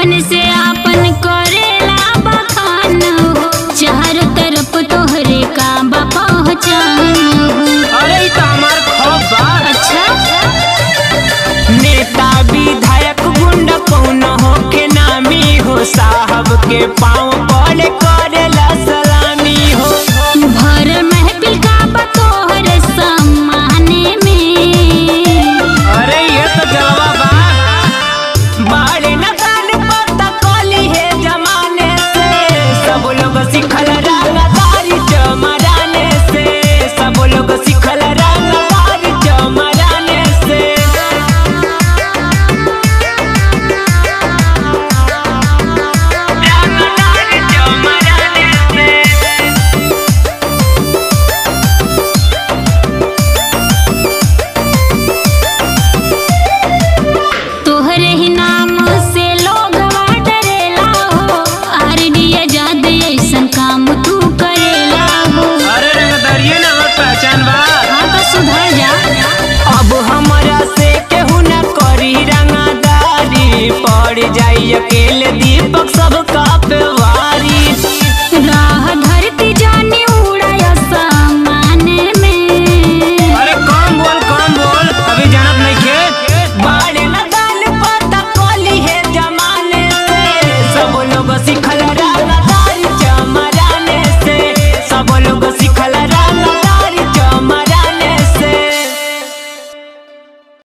अपन से आपन करेला बखान हो चारों तरफ तोहरे का बा पहचान हो अरे ई त हमार खौफ बा अच्छा नेता विधायक गुंडा कौन हो के नामी हो साहब के पाँव पड़े करेला